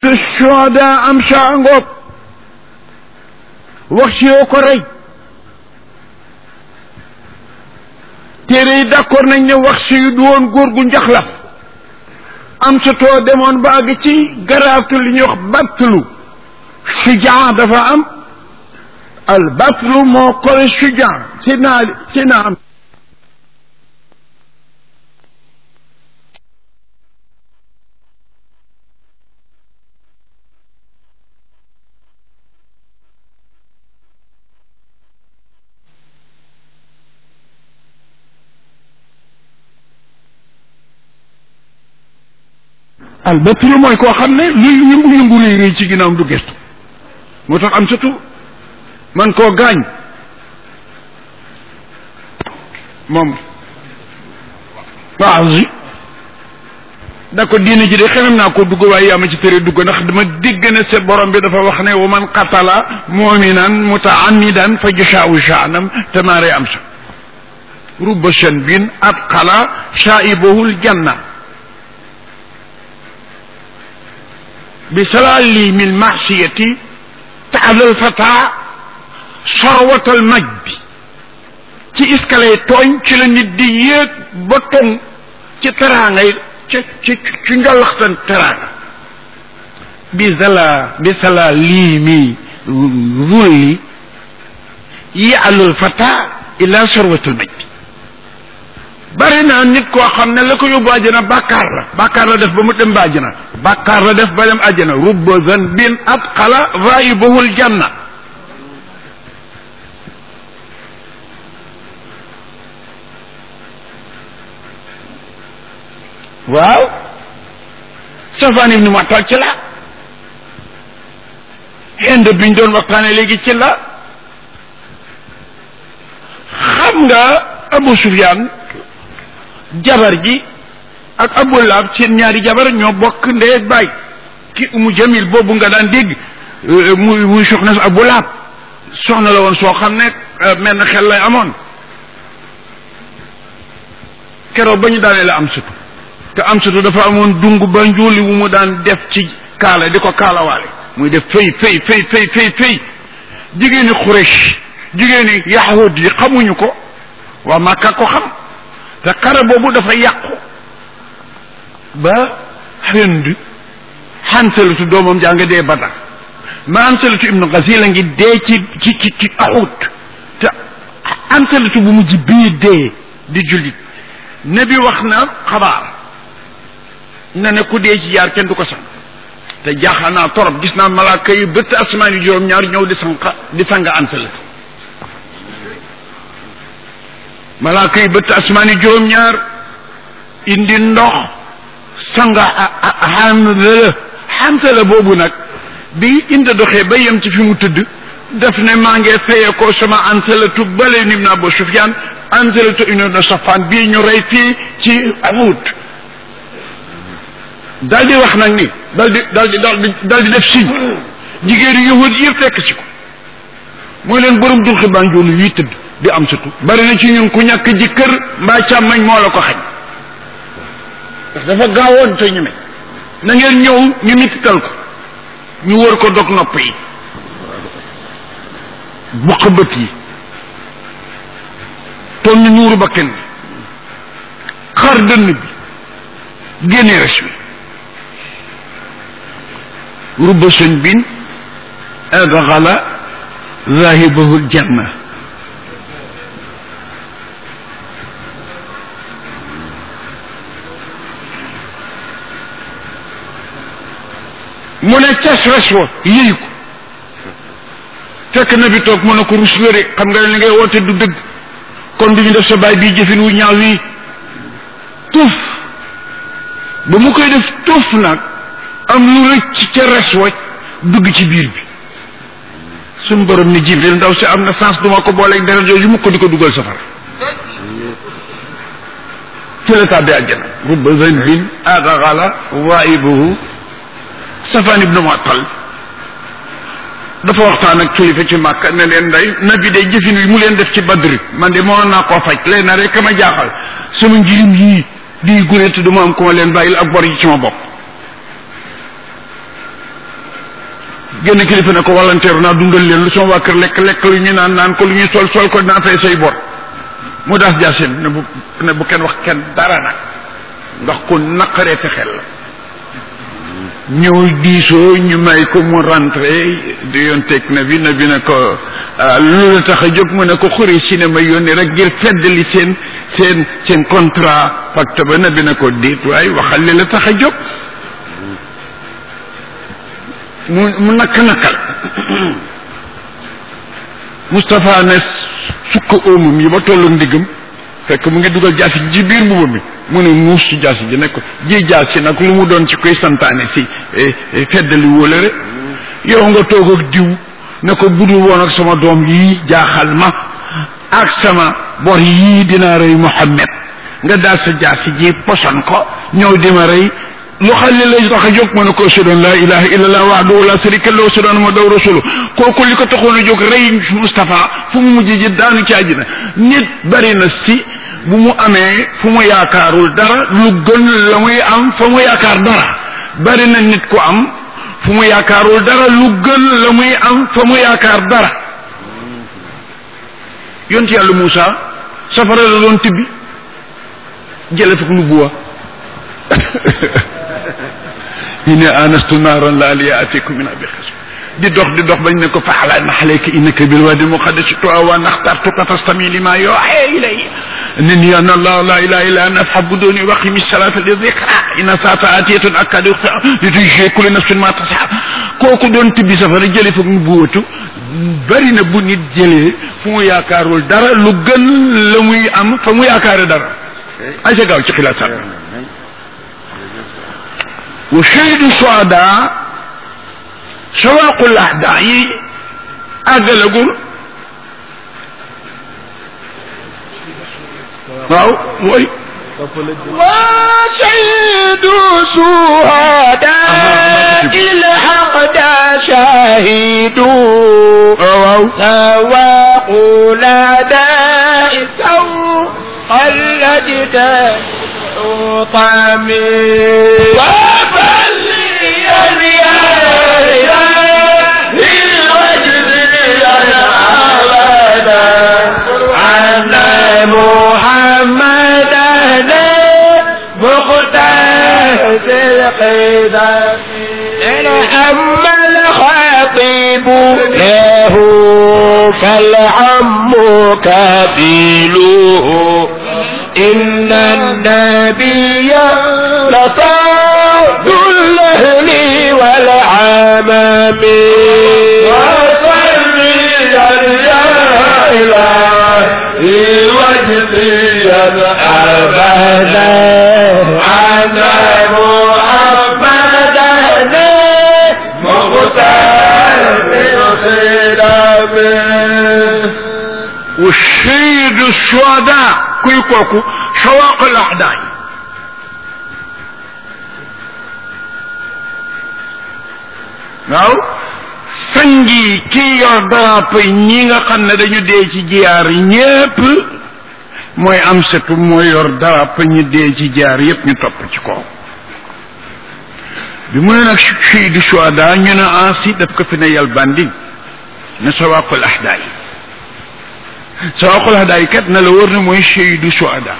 shuhada am sa ngoog wax si yoo ko rey téere yi d'accord nañ ne wax si yu du woon góor gu njaxlaf am sa too demoon ba àgg ci garaaftu li ñuy wax battlu sujaa dafa am al battlu moo kole sujaa si naa si naa am al battlu mooy koo xam ne luy yëngu-yëngu réy réy ci ginnaawam du gestu moo tax am surtout man koo gaañ moom waaw si da ko diine ji de xemem naa ko dugg waaye yaa ma ci tere dugg ndax dama dégg ne sa borom bi dafa wax ne wa man qatala muminan mutaamidan fa jashaau jaanam tamaare am sa rubba shanbin atqala shaibuhul janna بسلاليم المعصية تعالى الفتى ثروة المجد ci escalier tooñ ci la nit di yéeg ba tong ci teraanga yi ci ci ci njolaxtan teraanga bi zala bi sala liimi zulli yaalul fata ila sorwatul majd bari na nit koo xam ne la ko yóbbu àjjana bàkkaar la bàkkaar la def ba mu dem ba àjjana bàkkaar la def ba dem àjjana rubba zanbin atqala raibuhul janna waaw safaan ibnu matal ci la xend biñ doon waxtaane léegi ci la xam nga Abu Sufyaan jabar ji ak Abu Lahab seen ñaari jabar ñoo bokk ndey ak baay ki umu jamil boobu nga daan dégg muy muy soxna si Abu Lahab soxna la woon soo xam ne mel na xel lay amoon keroog ba ñu daanee la am sutu te am sutu dafa amoon dung ba njuuli wu mu daan def ci kaala di ko kaalawaale muy def fëy fëy fëy fëy fëy fëy jigéeni Quraysh jigéeni yahud yi xamuñu ko waa Makka ko xam te xare boobu dafa yàqu ba Hind Hansalatu doomam jaa nga dee Badar ma Hansalatu ibnu Gasil a ngi dee ci ci ci ci Uhud te Hansalatu bu mujj bii dee di jullit nabi wax na xabaar na ne ku dee ci jaar kenn du ko sang te jaaxal naa torop gis naa malaaka yi bëtt asamaan yi juróom-ñaar ñëw di sang di sang Hansalatu malaaka yi bëtt asmaan yi juróom-ñaar indi ndox sanga Hanzala Hanzala boobu nag bi indi doxee ba yem ci fi mu tëdd daf ne maa ngi fayee ko sama Hanzalatu bale ibn Abu Sufyaan Hanzalatu ibn Safaan bii ñu rey fii ci Uhud dal di wax nag ni dal di dal di dal di dal di def signe jigéenu yahud yëpp fekk si ko mooy leen borom dul xibaan joolu yuy tëdd di am surtout bari na ci ñun ku ñàkk jëkkër mbaa càmmañ moo la ko xañ ndax dafa gaawoon te ñeme na ngeen ñëw ñu mitital ko ñu wër ko dog nopp yi buq bët yi toll ni ñuuru bakken bi xar dënn bi génne res bi rubba sëñ bin adgala zahibahu aljanna mu ne cas res wa yéy ko fekk na bi toog mu ne ko rus nga de xam nga ne li ngay woote du dëgg kon du ñu def sa baay bii jëfin wu ñaaw wii tuuf ba mu koy def tuuf nag am lu rëcc ca res wa dugg ci biir bi suñ borom ni jibril ndaw si am na sens duma ko booleeg deret yooyu mu ko di ko dugal safara ci la tàbbi àjjana rubba zanbin adagala waibuhu safaan ibnu muattal dafa waxtaan ak kilifa ci màkk ne leen day nabi day jëfin wi mu leen def ci badri man de mënoon naa koo faj leen na rek ma jaaxal sama njirim yii di gune te duma am ku ma leen bàyyil ak bor yi ci ma bopp génn kilifa ne ko volontaire naa dundal leen lu sama waa kër lekk lekk lu ñu naan naan ko lu ñuy sol sol ko dinaa fay say bor mu daas jaasin ne bu ne bu kenn wax kenn dara nag ndax ku naqaree te xel la ñëw diisoo ñu may ko mu rentré di yoon teg na bi na bi ne ko lu la tax a jóg mu ne ko xuri cinéma yónni rek ngir feddali seen seen seen contrat pacte ba na bi ne ko déet waaye waxal li la tax a jóg mu mu nakk nakkal Moustapha ne sukk óomam yi ba tollu ndigam fekk mu ngi dugal jaasi ji biir mbuba mi mu ne muus ci jaasi ji ne ko ji jaasi nag lu mu doon ci koy santaane si feddali wóolare yow nga toog ak diw ne ko budul woon ak sama doom yii jaaxal ma ak sama bor yii dina rey Muhammad nga daal sa jaasi ji poson ko ñëw di ma rey lu xale lay tax a jóg ma ne ko ashhadu an laa ilaha illallah wahdahu la sharika lahu wa ashhadu anna muhammadan rasuluhu kooku li ko taxoon a jóg rey Moustapha fu mu mujj ji daanu ci àjjina nit bari na si bu mu amee fu mu yaakaarul dara lu gën la muy am fa mu yaakaar dara bari na nit ku am fu mu yaakaarul dara lu gën la muy am fa mu yaakaar dara yonent yàlla Moussa safara la doon tibbi jële fak nubuwa ñu ne anastu naaran la aliya atikum min abi xas di dox di dox bañ ne ko faxala naxalayka innaka bil wadi muqaddas tuwa wa naxtartuka fastami lima yuuxa ilay innani ana allah la ilaha illa ana fa'buduni wa aqimi salata li dhikra inna saata atiyatun akadu li tujzi kulli nafsin ma tas'a kooku doon tibbi safara jële foog nu buwatu bari na bu nit jëlee fu mu yaakaarul dara lu gën la muy am fa mu yaakaare dara ay sa gaaw ci xilaat sax wa shaydu suada sawaqul ahda yi àggalagul waaw mooy وشهد شهداء الحق شاهدوا سواء لداء سوء اللجد طعمي وفلي القدم أما الخطيب له فالعم كفيله إن النبي لصاد الأهل والعمام وصلي يا إله وجدي أبدا على محمد مختار بالخلاف والشهيد الشهداء kuy kooku sawaqal ahdaay waaw sangi kii yor drapeau yi ñi nga xam ne dañu dee ci jiyaar ñépp mooy am setu mooy yor drapeau ñu dee ci jiyaar yépp ñu topp ci kaw bi mu ne nag shahidu shuhada ñu ne ansi daf ko fi ne yal bandi ne sawaqal ahdaay sawaqul hadaay kat na la wër ne mooy shahidu shuhada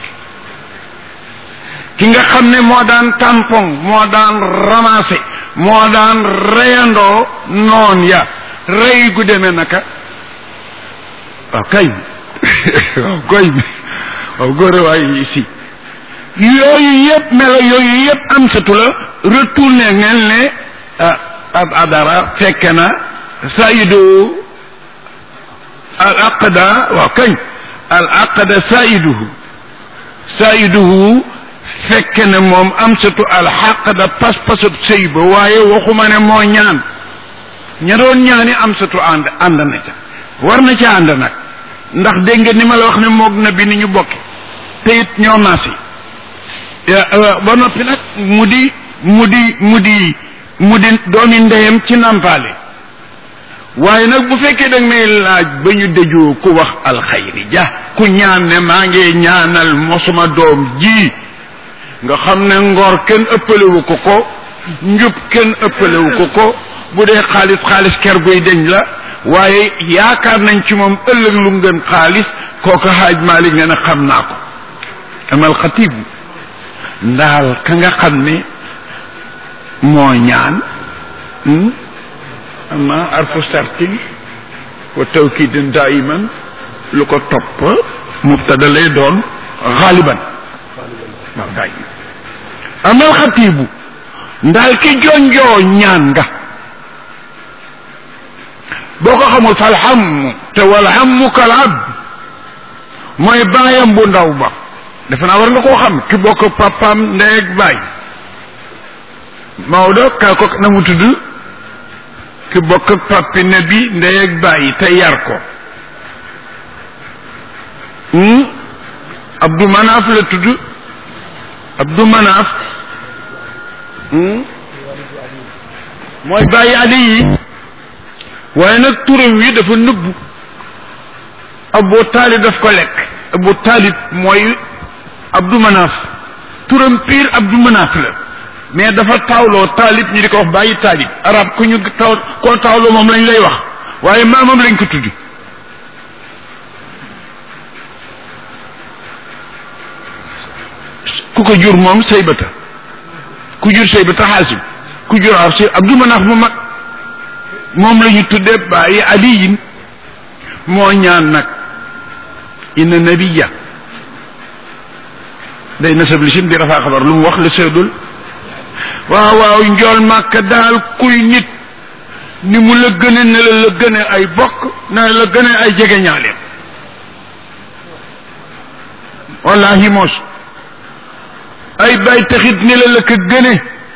ki nga xam ne moo daan tampon moo daan ramassé moo daan reyandoo noon ya rey gu demee naka waaw kay waaw koy waaw góore waay si yooyu yëpp melo yooyu yëpp am satu la retourné ngeen ne ab adara fekke na sayidu al aqda waaw kañ al aqda saiduhu saiduhu fekk ne moom am satu al xaqda pas-pasub sëy ba waaye waxuma ne moo ñaan ña doon ñaani am satu ànd ànd na ca war na ca ànd nag ndax dégg nga ni ma la wax ne moog na bi ni ñu bokki te it ñoo maasi ba noppi nag mu di mu di mu di mu di doomi ndeyam ci nampaale waaye nag bu fekkee da may laaj ba ñu dëjoo ku wax alxayri ja ku ñaan ne maa ngi ñaanal mosuma doom ji nga xam ne ngor kenn ëppalewu ko ko njub kenn ëppalewu ko ko bu dee xaalis xaalis ker guy deñ la waaye yaakaar nañ ci moom ëllëg lu mu gën xaalis kooku xaaj Malik nee na xam naa ko amal xatib ndaal ka nga xam ne moo ñaan ama arfu sartin wa tawkidin daiman lu ko topp mubtada lay doon xaaliban waaw gaay amal xatibu ndaal ki jonjoo ñaan nga boo ko xamul fal xam te wal xammu kal abd mooy baayam bu ndaw ba defe naa war nga koo xam ki bokk papaam ndey ak baay Maodo kaa ko na mu tudd ki bokk ak papi nabi ndey ak baay te yar ko Abdou Manaf la tudd Abdou Manaf mooy bàyyi ali yi waaye nag turam wi dafa nëbbu Abu Taalib daf ko lekk Abu Taalib mooy Abdou Manaf turam pire Abdou Manaf la mais dafa taawloo Taalib ñi di ko wax bàyyi Taalib arab ku ñu taw koo taawloo moom lañ lay wax waaye maamam lañ ko tuddi ku ko jur moom saybata ku jur saybata xaasim ku jur xaasim Abdou Manaf mu mag moom la ñu tuddee bàyyi aliyin moo ñaan nag inna nabiya day nasab li sim di rafaa xabar lu mu wax la seedul waaw waaw njool màkk daal kuy nit ni mu la gëne ne la la gëne ay bokk ne la gëne ay jege ñaaleem wallahi moos ay bay taxit ni la la ko gëne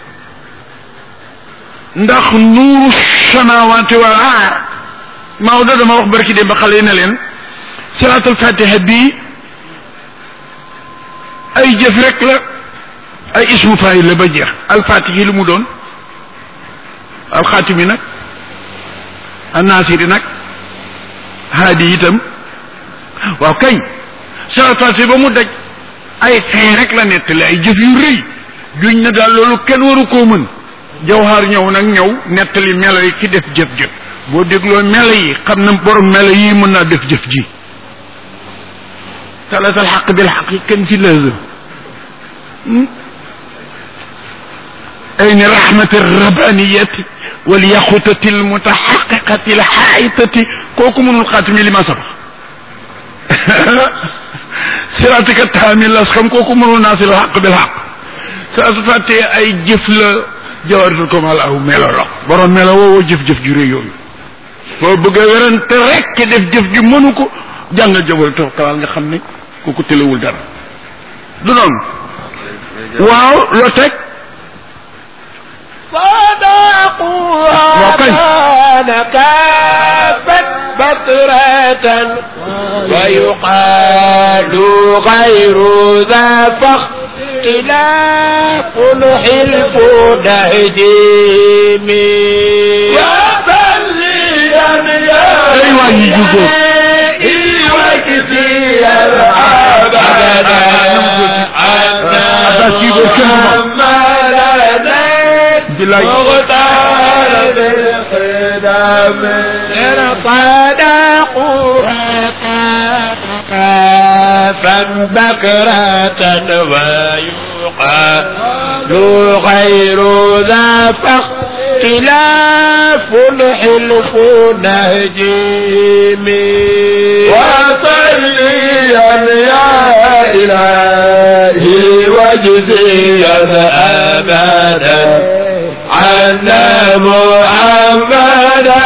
ndax nuuru samawaati wal aar Maodo dama wax barki dem ba xale yi ne leen salaatul fatiha bii ay jëf rek la ay ismu faayil la ba jeex alfatihi lu mu doon alxaatimi nag annaasiri nag haadi itam waaw kañ salaatul fatiha ba mu daj ay fin rek la nettali ay jëf yu rëy duñ ne daal loolu kenn waru koo mën jawhar ñëw nag ñëw nettali melo yi ki def jëf-jëf boo dégloo melo yi xam na borom melo yi mën naa def jëf ji talatal xaq bil xaq kenn ci lazim ayni rahmati rabbaniyati wal yaxutati al mutaxaqiqati al xaayitati kooku mënul xaatimi li ma sabax siratika taamil las xam kooku mënul naasil xaq bil xaq saa su fàttee ay jëf la jawaratul kamal aw melo la borom melo woowoo jëf-jëf ju rëy yooyu foo bëgg a werante rek def jëf ju mënu ko jàngal jawaratul kamal nga xam ne kooku tëlewul dara du noonu waaw loo teg صدقوا كافت بطرة ويقال غير ذا فاختلاف حلف نهجيم وصليا يا أيوة يجوزو. وكفيا أبدا Abbas kii boobu kenn du moom. محمدا bilaay مغتال بالخدام صدقوا كافا بكرة ويقال غير ذا فاختلاف الحلف نهجيم وصليا يا إلهي واجزيا أبدا عنا محمدا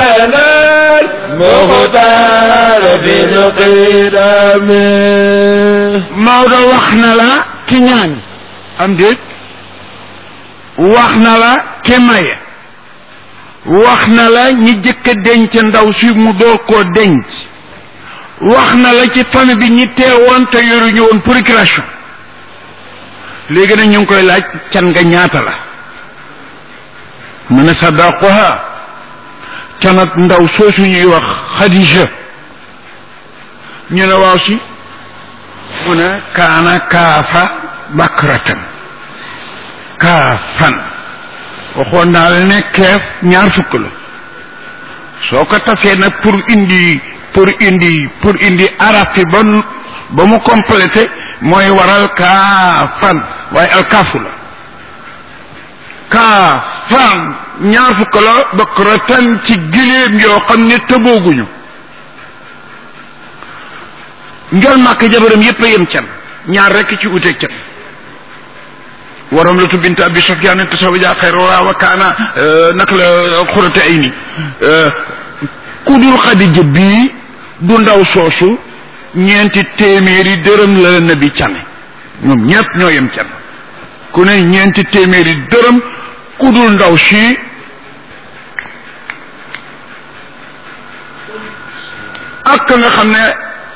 المختار بالقدم Maodo wax na la ki ñaan am déet wax na la ki maye wax na la ñi jëkk a denc ndaw si mu door koo denc wax na la ci famille bi ñi teewoon te yoruñu woon procuration léegi nag ñu ngi koy laaj can nga ñaata la mu ne sadaquha canat ndaw soosu ñuy wax Khadija ñu ne waaw si mu ne kaana kaafa bakratan kaafan waxoon naa la ne keef ñaar fukk la soo ko tasee nag pour indi pour indi pour indi araf yi ba ba mu complété mooy waral kaafan waaye alkaafu la kaafan ñaar fukk la bakratan ci giléem yoo xam ne tëbooguñu njol màkk jabaram yépp a yem can ñaar rekk ci uteeg can waram la tu bint abi sufyaan tasawaja xayra wa kaana nak la xurate ay ni ku dul xadija bii du ndaw soosu ñeenti téeméeri dërëm la la nabi cane ñoom ñépp ñoo yem can ku ne ñeenti téeméeri dërëm ku dul ndaw si ak nga xam ne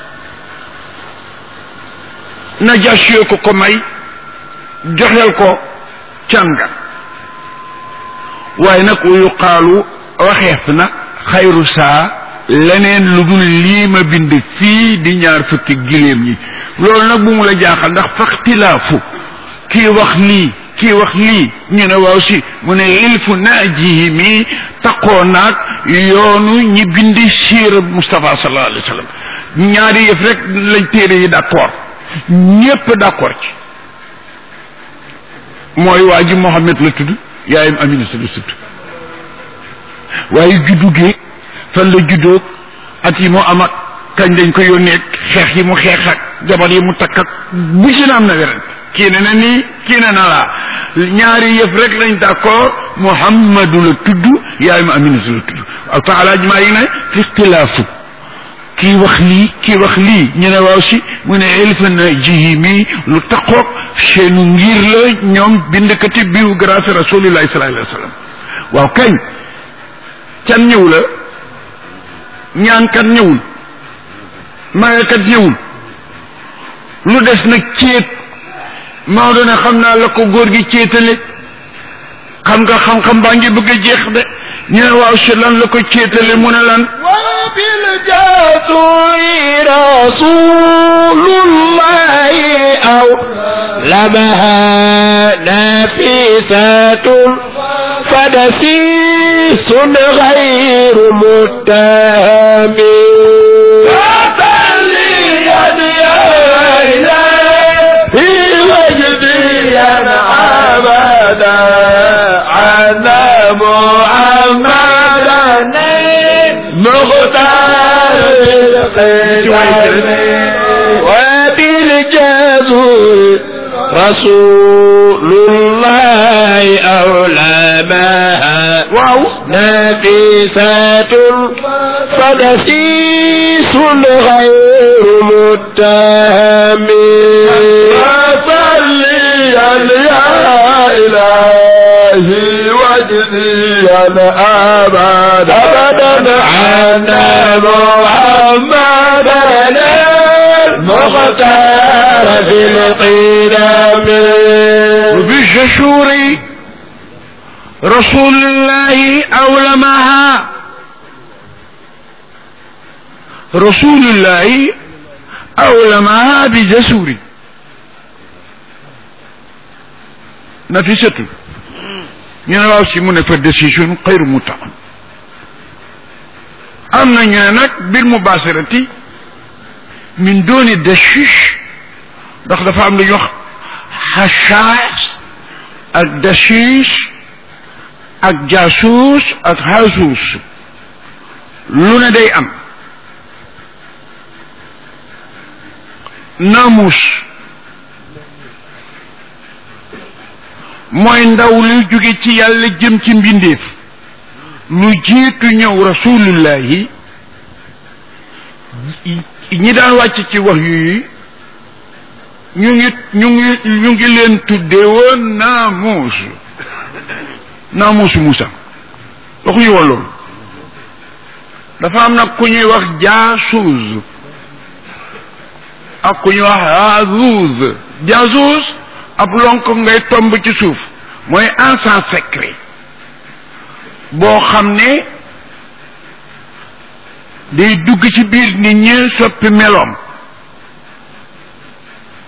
najaasi ko ko may joxeel ko canga waaye nag wa yuqaalu waxeef na xayru saa leneen lu dul lii ma bind fii di ñaar fukki giléem yi loolu nag bu mu la jaaxal ndax faxtilaafu kii wax lii kii wax lii ñu ne waaw si mu ne ilfu naajihi mi taqoo naag yoonu ñi bindi siira Mustafa sallallahu alayhi wa sallam ñaari yëf rek lañ téere yi d'accord ñépp d'accord ci mooy waa ji Mohammed la tudd yaayam Aminata la tudd waaye juddu gi fan la juddoo at yi mu am ak kañ dañ ko yónnee xeex yi mu xeex ak jabar yi mu takk ak bu ci na am na werante kii ne na nii kii ne na laa ñaari yëf rek lañ d'accord Muhammadu la tudd yaayam Aminata la tudd ak taala maa yi ne fi ixtilaafu kii wax lii kii wax lii ñu ne waaw si mu ne ilfa na jihi mi lu taqoog seenu ngir la ñoom bindkati biographie rasulillahi sallallahu alayhi wa sallam waaw kañ can ñëw la ñaankat ñëwul mayekat ñëwul lu des nag céet Maodo ne xam naa la ko góor gi céetale xam nga xam-xam baa ngi bëgg a jeex de ñu ne waaw si lan la ko céetale mu ne lan وبالجسر رسول الله أو لمها نفيسة فدسيس غير متهم فتليا يا إلهي وجدي أنا أبدا على محمدا مختار وبالجزور رسول الله أولمها waaw نفيسة فدسيس غير متهم فصلي يا إلهي وجدي أنا أبدا أبدا عنا محمدا المختار في القدم وبالجشور رسول الله أولمها رسول الله أولمها بجسور نفسة ñu ne waaw si mu ne fa décision xayru mutaqam am na ñu ne nag bil mubasirati min dooni dashish ndax dafa am lu ñuy wax xachaas ak dashish ak jaasuus ak xasuus lu ne day am namus mooy ndaw luy jóge ci yàlla jëm ci mbindeef lu jiitu ñëw rasulullahi ñi daan wàcc ci wax yu ñu ngi ñu ngi ñu ngi leen tuddee woon naamuus naamuusu Musa waxuñu woon loolu dafa am nag ku ñuy wax jaasuus ak ku ñuy wax hazuuz jaasuus ab lonk ngay tomb ci suuf mooy encens secret boo xam ne day dugg ci biir nit ñi soppi meloom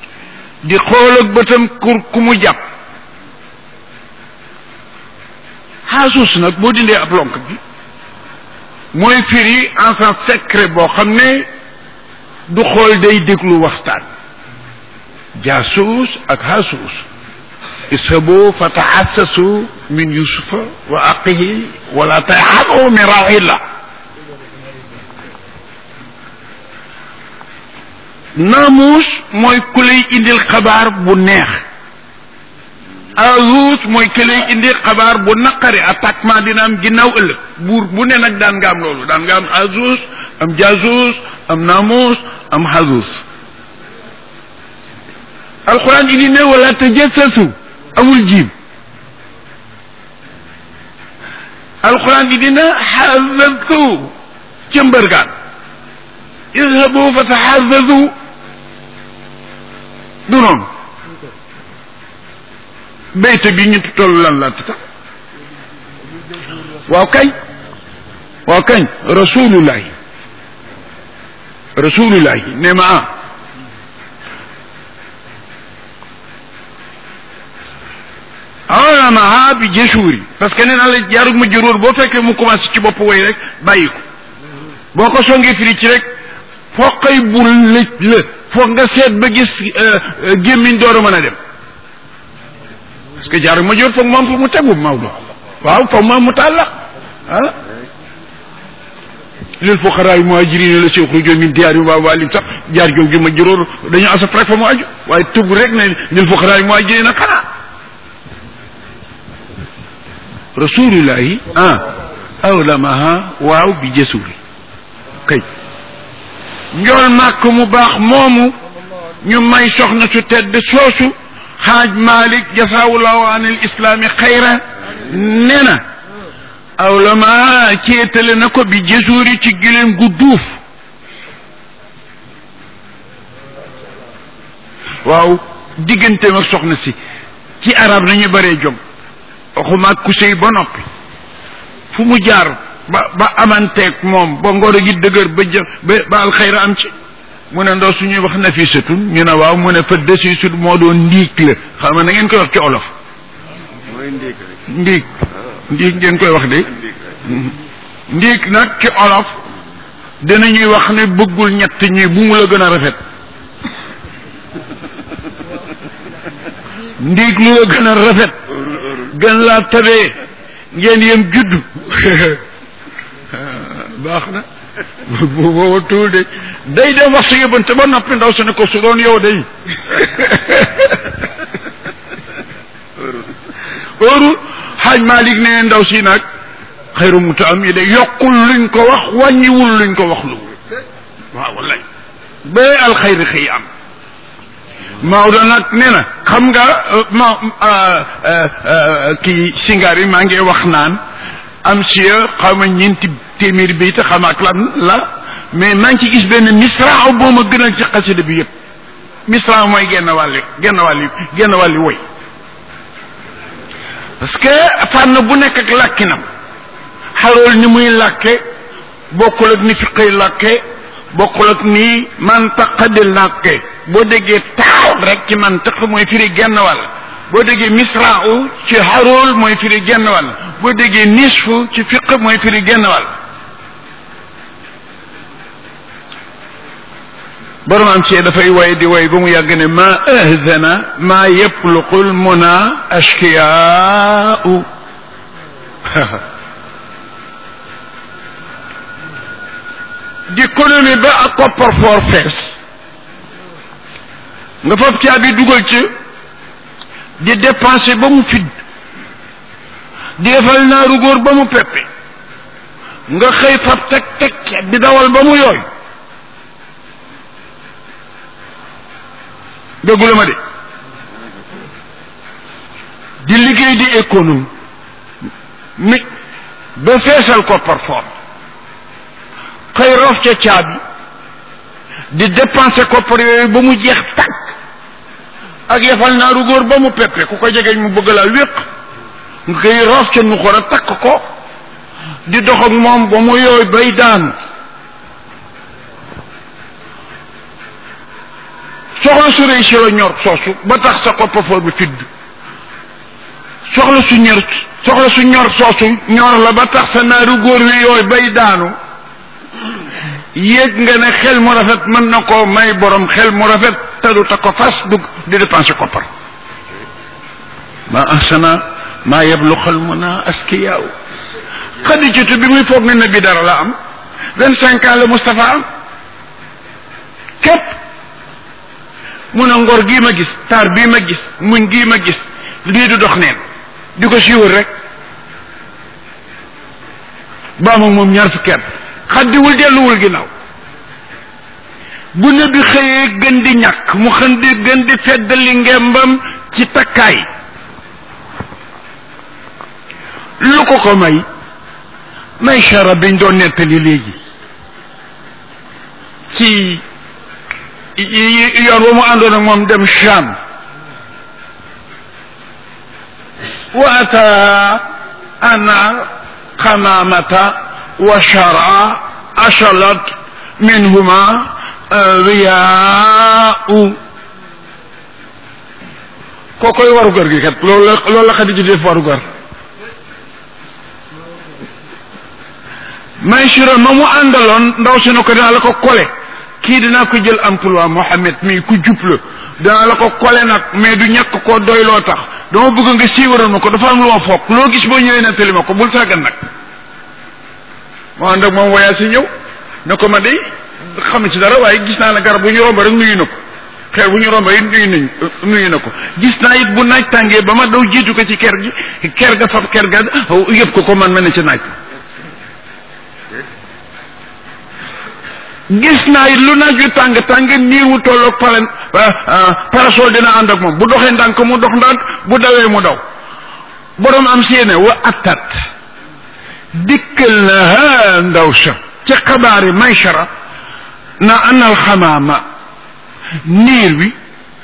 di xool ak bëtam kur ku mu jàpp xaasus nag boo dindee ab lonk bi mooy firi en sens secret boo xam ne du xool day déglu waxtaan jaasuus ak xaasuus ishabu fa taassasu min yusufa wa aqihi wala taxabu min rawxillah naamuus mooy ku lay indil xabaar bu neex azuus mooy ku lay indil xabaar bu naqari attaquement dina am ginnaaw ëllëg buur bu ne nag daan nga am loolu daan nga am azuus am jaasuus am naamuus am xazuus alquran indi ne wala tajassasu amul jiim alquran indi na xazazu ca mbërgaan idhabu fa taxazazu du noonu béyte bi ñu toll lan la tax waaw kañ waaw kañ rasulullahi rasulullahi ne ma ah awlamaha bi jasuuri parce que nee naa la jaarug ma juróor boo fekkee mu commencé ci bopp way rek bàyyi ko boo ko songee firi ci rek foqay bul lëj la foog nga seet ba gis gémmiñ door a mën a dem parce que jaarug ma juróor foog moom fu mu tegu Maodo waaw foog moom mu tàlla ah lil fuqaraa yi muhaajiriina la si uxrijoo min diyaarihim wa amwaalihim sax jaar jow gi ma juróor dañu asaf rek fa mu aju waaye tëb rek ne lil fuqaraa yi muhaajiriina xanaa rasulullahi ah awlamaha waaw bi jësuri kay njool màkk mu baax moomu ñu may soxna su tedd soosu xaaj malik jasawullahu an il islaami xayra nee na awlamaha ceetale na ko bi jësuri ci gileen gu duuf waaw digganteem ak soxna si ci arab nañu bëree jom waxuma ku sëy ba noppi fu mu jaar ba ba amanteeg moom ba ngoro gi dëgër ba jë ba ba alxayra am ci mu ne ndaw suñuy wax nafisatun ñu ne waaw mu ne fa desi sut moo doon ndiig la xam nga na ngeen koy wax ci olof ndiig ndiig ngeen koy wax de ndiig nag ci olof dinañuy wax ne bëggul ñett ñi bu mu la gën a rafet ndiig lu la gën a rafet gën laa tabee ngeen yem judd baax na booba tuul de day dem wax sa yëbante ba noppi ndaw su ne ko su doon yow day óorul xaaj Malik ne ndaw si nag xayru muta am yi de yokkul luñ ko wax wàññiwul luñ ko wax lu waaw wallaay ba alxayri xëy am Maodo nag nee na xam nga ma kii singaar yi maa ngi wax naan am siya xaw ma ñeenti téeméeri bi te xam ak lan la mais maa ngi ci gis benn misra boo ma gënal ci xasida bi yëpp misra mooy genn wàlli genn wàlli genn wàlli woy parce que fànn bu nekk ak làkkinam xarool ni muy làkke bokkul ak ni fiqay làkke bokkul ak ni mantaqa di làkke boo déggee taaw rek ci mantaq mooy firi genn wàll boo déggee misra'u ci xarool mooy firi genn wàll boo déggee nisfu ci fiq mooy firi genn wàll borom am ci dafay way di way ba mu yàgg ne ma ahdana ma yepluqul muna ashkiyaau di économie ba ak koppar foor fees nga fab caabi dugal ci di dépenser ba mu fidd di defal naaru góor ba mu peppe nga xëy fab teg teg di dawal ba mu yooy déggula ma de di liggéey di économie mi ba feesal koppar foor xëy rof ca caabi di dépenser koppar yooyu ba mu jeex tàkk ak yefal naaru góor ba mu peppe ku ko jegeñ mu bëgg laa wéq nga koy roof ca nu xor a takk ko di dox ak moom ba mu yooy bay daanu soxla su réussir a ñor soosu ba tax sa koppafoor bi fidd soxla su ñor soxla su ñor soosu ñor la ba tax sa naaru góor wi yooyu bay daanu yéeg nga ne xel mu rafet mën na koo may borom xel mu rafet tadu ta ko fas dugg di dépenser koppar ma ahsana maa yeblu xel mu naa askiyaaw xadijatu bi muy foog ne nabi dara la am vingt cinq ans la Moustapha am képp mun a ngor gii ma gis taar bii ma gis muñ gii ma gis lii du dox neen di ko siiwal rek baa moom moom ñaar fukki at xaddiwul delluwul ginnaaw bu ne bi xëyee gën di ñàkk mu xën di gën di feddali ngembam ci takkaay lu ko ko may may chara biñ doon nettali léegi ci yoon wa mu àndoon ak moom dem Cham wa ata ana xamaamata wa chara achalat minhuma riyaau koo koy warugar gi kat loolu la loolu la Xadija def warugar Maysura ma mu àndaloon ndaw si na ko dinaa la ko kole kii dinaa ko jël emploi Mohamed mii ku jub la dinaa la ko kole nag mais du ñàkk koo doy loo tax dama bëgg nga siiwaral ma ko dafa am lu ma foog loo gis boo ñëwee nettali ma ko bul sàggan nag moo ànd ak moom voyage si ñëw ne ko ma de xam ci dara waaye gis naa ne garab bu ñu romb rek nuyu na ko xeer bu ñu romb it nuyu nañ nuyu na ko gis naa it bu naaj tàngee ba ma daw jiitu ko ci ker gi ker ga fab ker ga yëpp ko ko man mel ne ci naaj gis naa it lu naaj wi tàng tàng niir wu tolloog palen parasol dina ànd ak moom bu doxee ndànk mu dox ndànk bu dawee mu daw borom am séene wa attat dikkal na ha ndaw sa ci xabaari Maysara na anal xamaama niir wi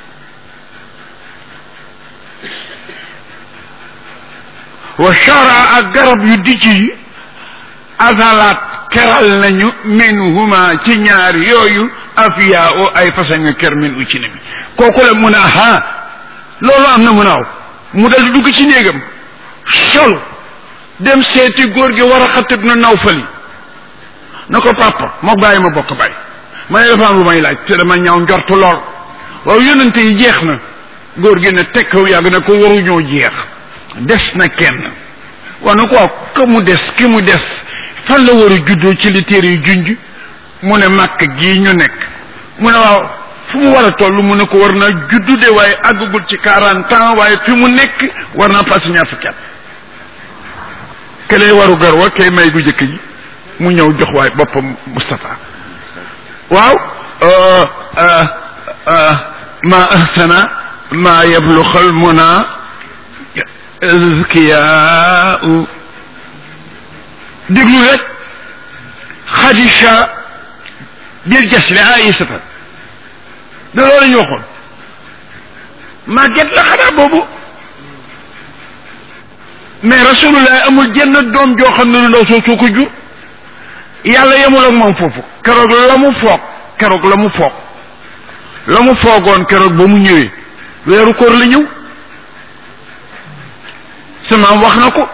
wa shara ak garab yu dijj yi azalaat keral nañu minhuma ci ñaar yooyu afiya o ay façon ker min u ci ne bi kooku la mun a ha loolu am na mun aaw mu dal di dugg ci néegam sol dem seeti góor gi war a xatib na naw fali na ko papa moo bàyyi ma bokk bàyyi ma ne dafa am lu may laaj te dama ñaaw njortu lool waaw yonente yi jeex na góor gi ne tekkaw yàgg na ko waruñoo jeex des na kenn waa na ko waaw ka mu des ki mu des fan la war a juddoo ci li téere yu junj mu ne màkk gii ñu nekk mu ne waaw fu mu war a toll mu ne ko war naa juddu de waaye àggagul ci quarante ans waaye fi mu nekk war naa passé ñaar fukki at ke lay waru gar wa kay may gu jëkk ji mu ñëw jox waay boppam Moustapha waaw ma ahsana ma yabluxal muna azkiyaau déglu rek xadisha bil jasli aïsata da loolu la ñu waxoon màgget la xanaa boobu mais rasulullah amul jenn doom joo xam ne lu ndaw soo soo ko jur yàlla yemul ak moom foofu keroog la mu foog keroog la mu foog la mu foogoon keroog ba mu ñëwee weeru koor la ñëw sama wax na ko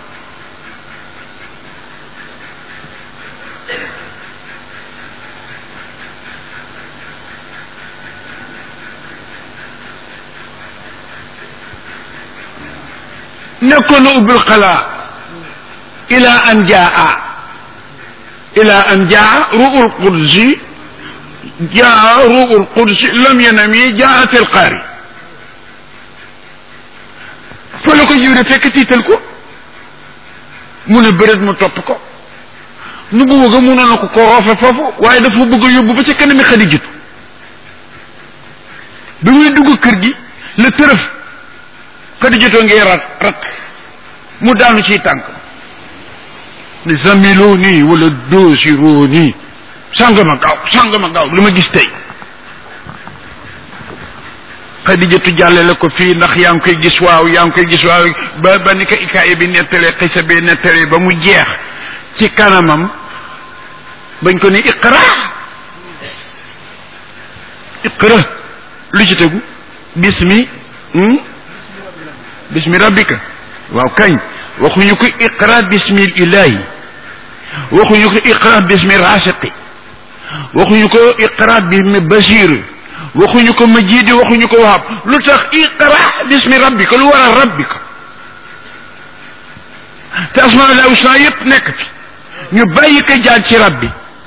nekkoon na ubbil xalaa ila an jaa ila an jaa ruul qudsi jaa ruul qudsi lam yanami jaa fil qaari fa la ko jiwre fekk tiital ko mu ne bëreet mu topp ko nu bu bëgg mënoon na ko ko roofe foofu waaye dafa bëgg yóbbu ba ca kanami Xadijatu bi muy dugg kër gi la tërëf Xadijatu ngi rat rat mu daanu ciy tànk ni zamiloo nii wala doosiroo nii sàngama gaaw sàngama gaaw li ma gis tey xadijatu jàllale ko fii ndax yaa ngi koy gis waaw yaa ngi koy gis waaw ba ba ni ko ikaay bi nettalee xisa bi nettalee ba mu jeex ci kanamam bañ ko ni iqra iqra lu ci tegu bismi bismi rabbika waaw kañ waxuñu ko iqra bismi ilahi waxuñu ko iqra bismi rasiqi waxuñu ko iqra bismi basir waxuñu ko majidi waxuñu ko wahab lu tax iqra bismi rabbika lu war a rabbika te asmaul husna yépp nekk fi ñu bàyyi ko jaar ci rabbi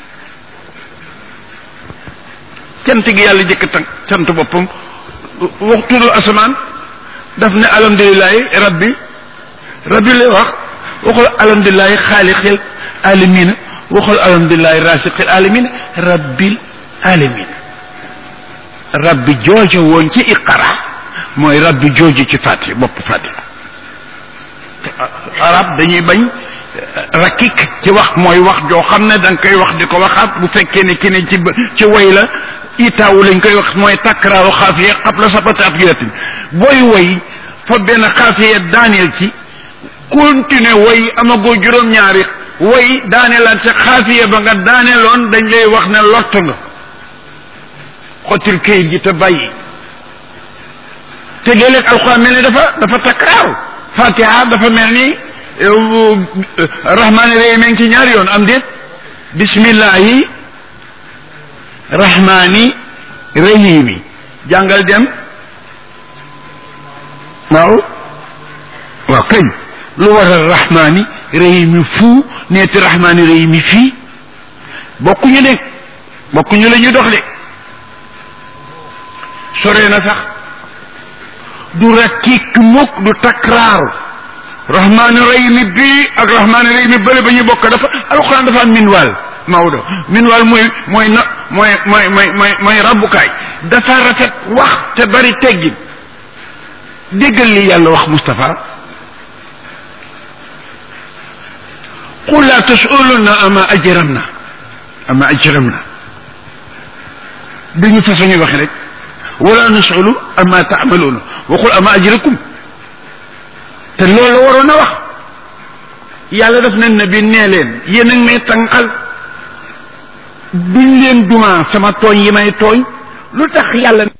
cant gi yàlla jëkk tan sant boppam waxtudu asamaan daf ne alhamdulilahi rabbi rabbi lay wax waxul alhamdulilahi xaaliqil alamina waxul alhamdulilahi rasiqil alamina rabbil alamina rabbi joojo woon ci iqara mooy rabbi joojo ci fatiha bopp fatiha arab dañuy bañ rakik ci wax mooy wax joo xam ne da nga koy wax di ko waxaat bu fekkee ne ki ne ci ci woy la itaawu lañ koy wax mooy takraaru xaafiya qabla sabati abyatin booy woy fa benn xaafiya daaneel ci continuer woy amagoo juróom-ñaari woy daaneelaat ca xaafiya ba nga daaneeloon dañ lay wax ne lott nga xottil kayit gi te bàyyi te léeg-léeg alxuraan mel ni dafa dafa takraaru fatiha dafa mel ni rahmaani rahim ngi ci ñaari yoon am déet bismillahi rahmaani rahimi jàngal dem waaw waaw kañ lu waral rahmaani rahimi fu neeti rahmaani rahimi fii bokkuñu de bokkuñu la ñuy dox de sore na sax du rakik mukk du takraaru rahmaani rahimi bii ak rahmaani rahimi bële ba ñu bokk dafa alxuraan dafa am minwaal Maodo minwaal mooy mooy na mooy mooy mooy mooy mooy rabbukaay dafa rafet wax te bari teggin déggal li yàlla wax Moustapha qul laa tasuluna ama ajramna ama ajramna dañu façon ñu waxe rek wala nasulu ama taamaluuna waxul ama ajrakum te loolu la waroon a wax yàlla daf ne nabi nee leen yéen a ngi may tànqal duñ leen duma sama tooñ yi may tooñ lu tax yàlla